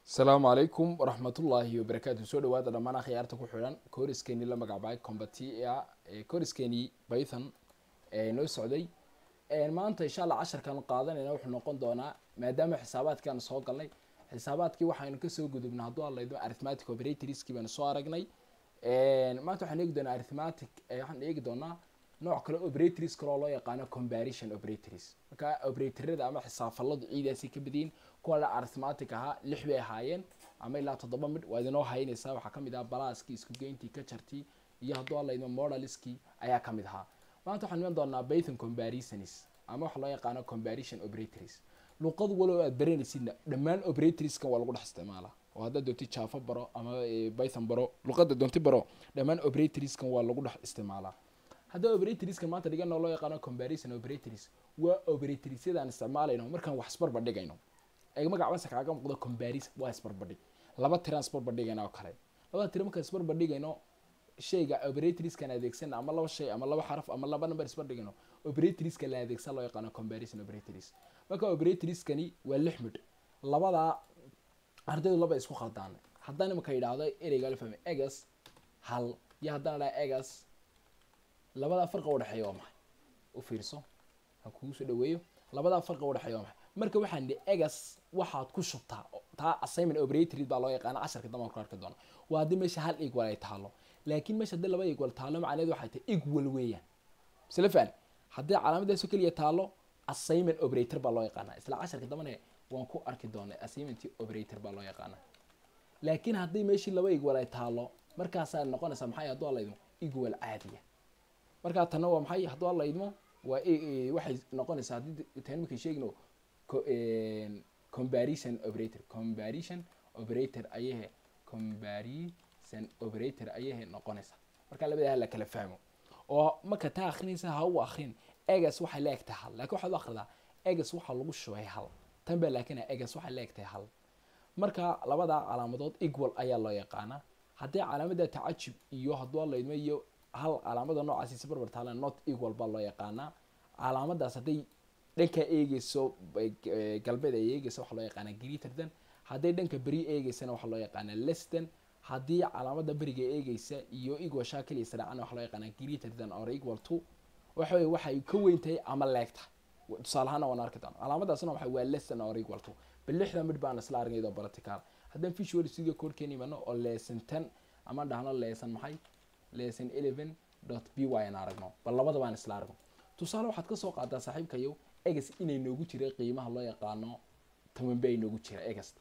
asalaamu calaykum waraxmatullaahi wabarakaatu soo dhawaada dhammaan akhyaarta ku xidhan kooriskeeni la magacbacay combatia kooriskeeni python ee noo socday maanta insha allah casharkan qaadanayna wuxuu noqon doonaa maadaama xisaabaadkaan soo galnay xisaabaadkii waxaynu kasoo gudubnay hadduu hadlaydo arithmatic operatorskii baynu soo aragnay maanta waxaan eegi doonaa arithmatic waxaan eegi doonaa nooc kale operators kaloo loo yaqaano comparison operators marka operatorada ama xisaafaladu ciidaasi ka badiyin kuwa la arithmatic ahaa lix bay ahaayeen ama ilaa toddoba midh waa idinoo haynaysaa waxaa kamid ahaa balaaskii isku geyntii kajartii iyo hadduu hadlaydo modaliskii ayaa kamid ahaa maanta waxaan iman doonaa python comparisons ama waxa loo yaqaano comparison operators luqad walow aad baranaysidna dhammaan operatorskan waa lagu dhex isticmaalaa oo haddaad doonti java baro ama python baro luqada doonti baro dhammaan operatorskan waa lagu dhex isticmaalaa haddaba operatorskan maanta dhigano loo yaqaano comparison operators waa operatorsyadaan isticmaalayno markaan wax isbarbardhigayno ee magacbasa kaaga muuqdo comparison waa isbarbardhig laba tiraan isbarbardhigayna oo kale labada tira markaan isbarbardhigayno shayga operatorskan adeegsana ama laba shay ama laba xaraf ama laba number isbardhigayno operatorska la adeegsan loo yaqaano comparison operators marka operatorskani waa lix midh labadaa ardaydu laba isku khaldaan haddaan imaka yidhaahdo ereyga la fahmay egas hal iyo haddaan idhaha egas labadaa farqa udhexeeya waa maxay u fiirso ha kugu soo dhaweeyo labadaa farqa udhexeeya waa maxay marka waxaan nihi egas waxaad ku shubtaa taa assignment operator baa loo yaqaana casharka damaan ku arki doona waa haddii meesha hal equal ay taalo laakiin meesha haddii laba equal taalo macnaheedu waxay tahay equal weeyaan isla fahn haddii calaamadaasoo keliya taalo assignment operator baa loo yaqaana isla casharka dambane waan ku arki doonay assignment operator baa loo yaqaana laakiin haddii meeshii laba equal ay taalo markaasaa noqonaysaa maxay hadduu alla idmo equal caadiya markaa tanna waa maxay hadduu alla idmo waa waxay noqonaysaa haddii tan markay sheegno comparison operator comparison operator ayahe comparison operator ayahe noqonaysaa markaa labadaha la kala fahmo oo marka taa akrinaysa ha u akrin egas waxay la egtahay hal laakiin waxaad u akridaa egas waxaa lagu shubay hal tan baa laakiin egas waxay la egtahay hal marka labadaa calaamadood equal ayaa loo yaqaanaa haddii calaamada tacajub iyo hadduu alaydmo iyo hal calaamada noocaasiisa barbar taala not equal baa loo yaqaanaa calaamadaas hadday dhanka eegeyso galbeed ay eegeysa waxaa loo yaqaanaa greaterthan hadday dhanka beri eegeysana waxaa loo yaqaanaa leston haddii calaamada beriga eegeysa iyo equal shaa keliya saraacana waxaa loo yaqaanaa greaterthan or equal to waxa weye waxay ka weyn tahay ama leeg tahay tusaale ahaana waan arki doona calaamadaasna waxa waa lesson or equal to bal lixda midh baan isla argay iyadoo practical haddaan visual studio codekeen imano oo lesson ten ama dhahno lesson maxay lesson eleven dot b y aan aragno bal labada baan isla aragno tusaale waxaad kasoo qaadaa saaxiibkayo egas inay noogu jiray qiimaha loo yaqaano tobanbe ay noogu jira egasta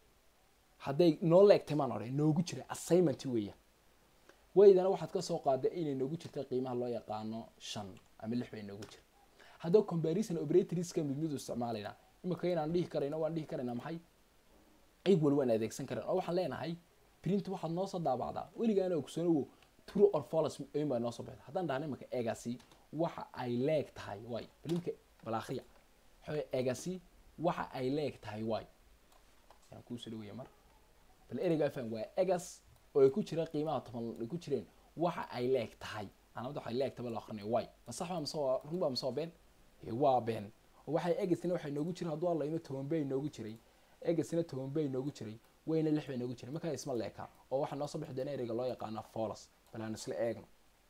hadday noo leegtay maan odhe noogu jira assignment weeyaan waydana waxaad kasoo qaada inay noogu jirta qiimaha loo yaqaano shan ama lix bay noogu jira haddaba comparison operatorska mid midu isticmaalaynaa imika inaan dhihi karayno waan dhihi karaynaa maxay equal waan adeegsan karan oo waxaan leenahay print waxaad noosoo daabacdaa weligaana ogsanowo true or false in baa noosoo baxda haddaan dhahna imika egasi waxa ay leeg tahay way balimka balaakhriya waxaa egasi waxa ay leeg tahay way yaan kuusoo dhawaya mar bal ereygaa faham waa egas oo ay ku jira qiimaha toban ay ku jireen waxa ay leeg tahay calaamada waxay leeg tahay la akrinaya way ma sax baa mase waa run baa mase waa been waa been oo waxay egasina waxay noogu jiray hadduu alla imo toban bay noogu jiray egasina toban bay noogu jiray wayna lix bay noogu jiray markaa isma leeka oo waxaa noo soo bixi doona ereyga loo yaqaano folos bal aan isla eegno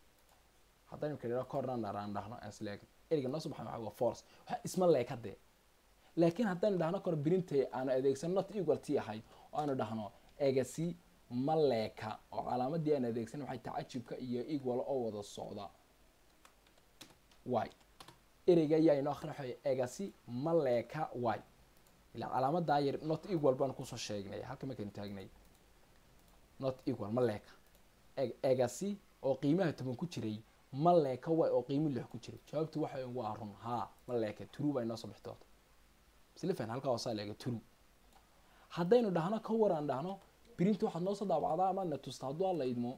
haddaan imka dhahno corner aan dhahno aan isla eegno ereyga noo soo baxay maxaa waa folos waxa isma leeka dee laakiin haddaan dhahno kor birintay aanu adeegsan not equal t ahayd oo aanu dhahno egasi ma leeka oo calaamadii aan adeegsan waxay tacajubka iyo equal oo wada socda y ereyga ayaa inoo akrin waxa egasi ma leeka y ilaa calaamadaa yar not equal baan kusoo sheegnay halka markaynu taagnay not equal ma leeka egasi oo qiimaha toban ku jiray ma leeka way oo qiimo lix ku jiray jawaabtu waxa waa run haa ma leeka true baa inoo soo bixi doonta silfan halkaa hoosaa leega true haddaynu dhahno ka waraan dhahno print waxaad noosoo daabacdaa amaadna tusta hadduu alla idmo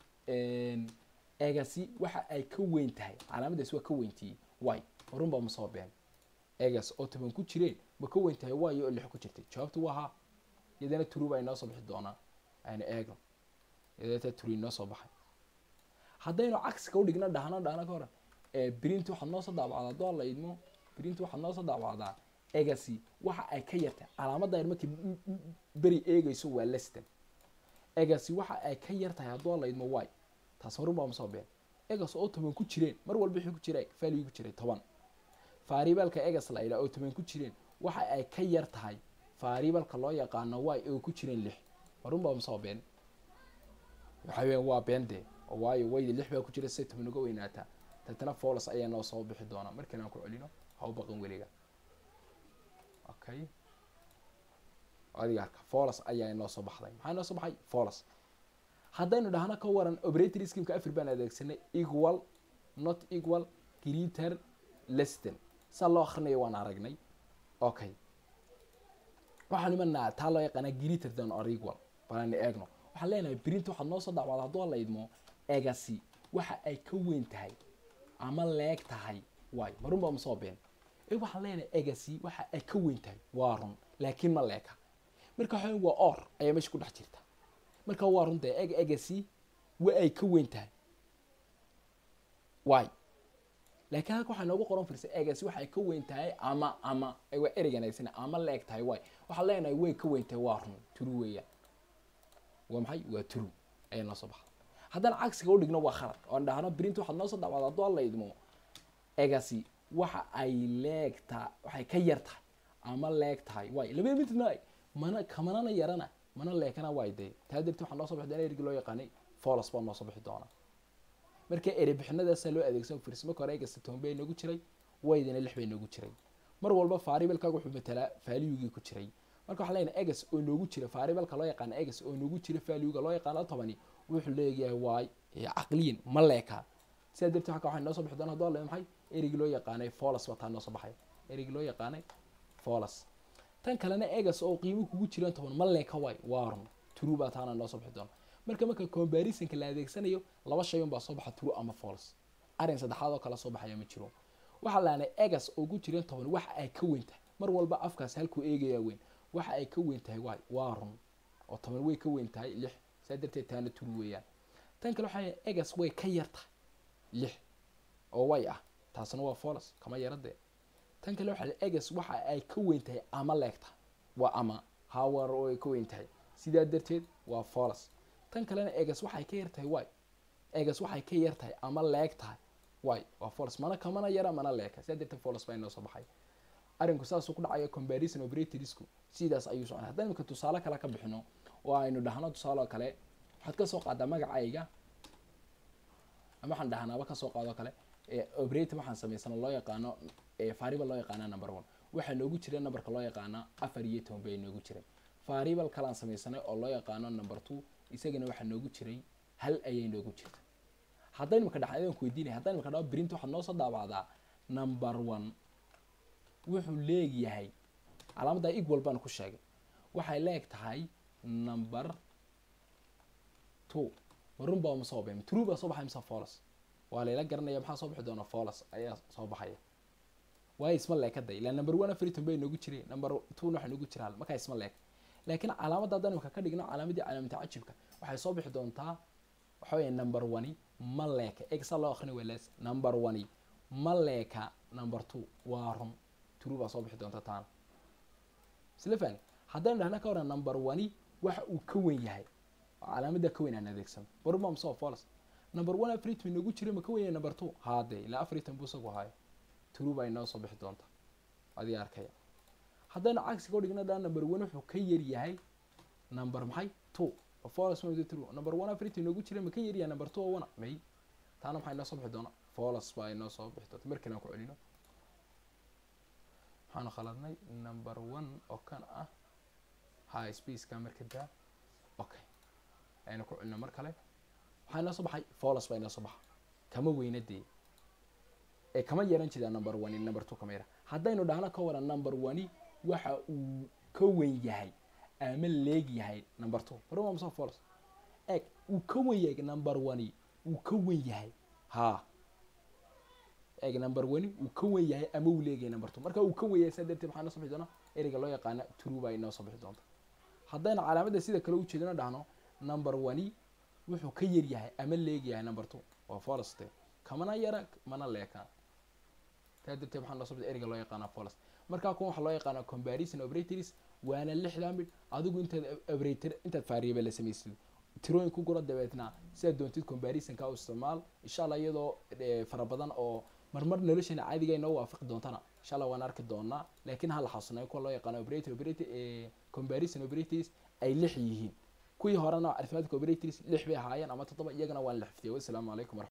egasi waxa ay ka weyn tahay calaamadaas waa ka weyntiiyey way run baa masoo been egas oo toban ku jireen ma ka weyn tahay waayo oo lix ku jirtay jawaabtu waa haa iyadana true baa inoo soo bixi doonaa aynu eegno iyadata true inoo soo baxay haddaynu cagsiga udhigna dhahno dhahno ka horan print waxaad noosoo daabacdaa hadduu alla idmo print waxaad noosoo daabacdaa egasi waxa ay ka yartahay calaamadda yar markii m- m- beri eegayso waa leston egasi waxa ay ka yartahay hadduu laydmo y taas horun baa masoo been egas oo toban ku jireen mar walba wixii ku jira value ku jiray toban variableka egas la yidhaha oo toban ku jireen waxa ay ka yar tahay variableka loo yaqaano y oo ku jireen lix horun baa masoo been waxa weeyaan waa been dee oo waayo wayda lix baa ku jira say toban uga weynaataa tatana folos ayaa noo soo bixi doonaa markaan aan ku celino ha u baqan weliga okay adiga arka folos ayaa inoo soo baxday maxaa inoo soo baxay folos haddaynu dhahno ka waran operator schemeka afir baan adeegsanay equal not equal greater leston saa loo akrinayo waan aragnay okay waxaan imanaa taa loo yaqaana greater than or equal balan eegno waxaan leenahay print waxaad noo soo dacwaada hadduu la idmo egasi waxa ay ka weyn tahay ama leeg tahay waay marun baa masoo been e waxaan leenahay egasi waxa ay ka weyn tahay waa run laakiin ma leeka marka waxa waa or ayaa meesha ku dhex jirta marka waa runta eg egasi wa ay ka weyn tahay waay laakiin halka waxaa noogu qoran firsa egasi waxay ka weyn tahay ama ama waa ereygan aysana ama leeg tahay waay waxaan leenahay way ka weyn tahay waa run turu weeyaan waa maxay waa true ayaa noo soo baxda haddaan cagsiga udhigno waa khalad oon dhahno print waxaad noo soo dacwaada hadduu alla idmo egasi waxa ay leegtaa waxay ka yar tahay ama leeg tahay waay labada midna mana kamanana yarana mana leekana waay dee taa darti waxaa noo soo bixi doona erigi loo yaqaanay folos baa noo soo bixi doona marka ere bixinadaasaa loo adeegsan firs marka hore egasta toban bay noogu jiray waydana lix bay noogu jiray mar walba variablekaaga wuxuu matalaa valuegii ku jiray marka waxaa leenahay egas oo noogu jira variableka loo yaqaano egas oo noogu jira valuega loo yaqaano tobani wuxuu leeyahay waay caqliyan ma leeka sidaa darteed halka waxay noo soo bixi doona hadduu alle maxay erigii loo yaqaanay folos baa taa noo soo baxay erigii loo yaqaanay folos tan kalena egas oo qiimo kugu jiraan toban ma leeka waay waa run true baa taana noo soo bixi doona marka marka comparisonka la adeegsanayo laba shay un baa soo baxa true ama folos arrin saddexaad oo kale soo baxaya ma jiro waxaa laanay egas oo ku jiraan toban waxa ay ka weyn tahay mar walba afkaas halkuu eegayaa weyn waxa ay ka weyn tahay waay waa run oo toban way ka weyn tahay lix saa darteed taana true weeyaan tan kale waxaa egas way ka yar tahay lix oo way ah taasna waa folos kama yaradee tan kale waxaa egas waxa ay ka weyn tahay ama leegta waa ama hawar oo ay ka weyn tahay sidaa darteed waa folos tan kalena egas waxay ka yar tahay waay egas waxay ka yar tahay ama leeg tahay waay waa folos mana kamana yara mana leeka sidaa darteed folos baa inoo soo baxay arrinku saasuu ku dhacaya comparison operatorsku sidaas ayuu soconay haddaan imika tusaale kale ka bixino oo aynu dhahno tusaale oo kale waxaad ka soo qaadaa magacayga ama waxaan dhahnaaba ka soo qaado kale operator waxaan samaysana loo yaqaano variable loo yaqaana number one waxaa noogu jira numberka loo yaqaana afar iyo toban bay noogu jiray variable kalaan samaysanay oo loo yaqaano number two isagana waxaa noogu jiray hal ayay noogu jirta haddaan imika dhaxan adaan ku weydiinaya haddaan imika dhaho print waxaad noo soo daabacdaa number one wuxuu leegyahay calaamadda equal baan ku sheegay waxay leeg tahay number two warun baa ma soo baxay true baa soo baxay mise folos waa layla garanaya maxaa soo bixi doona folos ayaa soo baxaya waayo isma leekada ilaa number one afriton bay noogu jiray number two waxaa noogu jira hal markaa isma leek laakiin calaamadda haddaan imika ka dhigno calaamadii calaamata cajibka waxay soo bixi doontaa waxa weeye number one ma leeka egsa loo akhrina waa laas number one ma leeka number two waa run true baa soo bixi doonta taana isla fahni haddaynu dhahna ka waran number one waxa uu ka wen yahay oo calaamadda ka weyn aan adeegsano baruma masoo folos number one afriton noogu jira ma ka wen yahay number two haadee ilaa afriton buu isagu hayo true baa inoo soo bixi doonta adii arkaya haddaynu cagsiga u dhigno dhaa number one wuxuu ka yar yahay number maxay two folos ma true number one afriton noogu jira ma ka yar yahay number two oo wana may taana maxaa inoo soo bixi doona folos baa inoo soo bixi doonta markale aan ku celino waxaanu khaladnay number one oo kan ah high spaceka marka daa okay aynu ku celino mar kale waxaa inoo soo baxay folos baa inoo soo baxa kama weyna dee ee kama yaran jiraa number one number two kama yara haddaynu dhahno ka waran number one waxa uu ka weyn yahay ama leeg yahay number two baruma masoo folos eeg uu ka weyn yahay number one uu ka weyn yahay haa eeg number one uu ka wen yahay ama uu leegahay number two marka uu ka wen yahay saa darteed waxaa inoo soo bixi doona ereyga loo yaqaana true baa inoo soo bixi doonta haddayna calaamadda sida kale ujeedano dhahno number one wuxuu ka yar yahay ama leegyahay number two waa foloste kamana yara mana leeka taa darteed waxaa noo soo bixi ereyga loo yaqaana folos markaa kuwan waxaa loo yaqaanaa comparison operators waana lixdaa mid adigu intaad operator intaad variable la samaysid tirooyin ku gura dabeetna sidaad doontid comparisonka u isticmaal insha allah iyadoo fara badan oo marmar nolosheena caadiga inoo waafaqi doontana insha allah waan arki doonaa laakiin ha la xasuunayo kuwa loo yaqaano operator operator comparison operators ay lix yihiin kuwii horena arithmetic operators lix bay ahaayeen ama toddoba iyagana waan la xifdiyay wassalaamu calaykum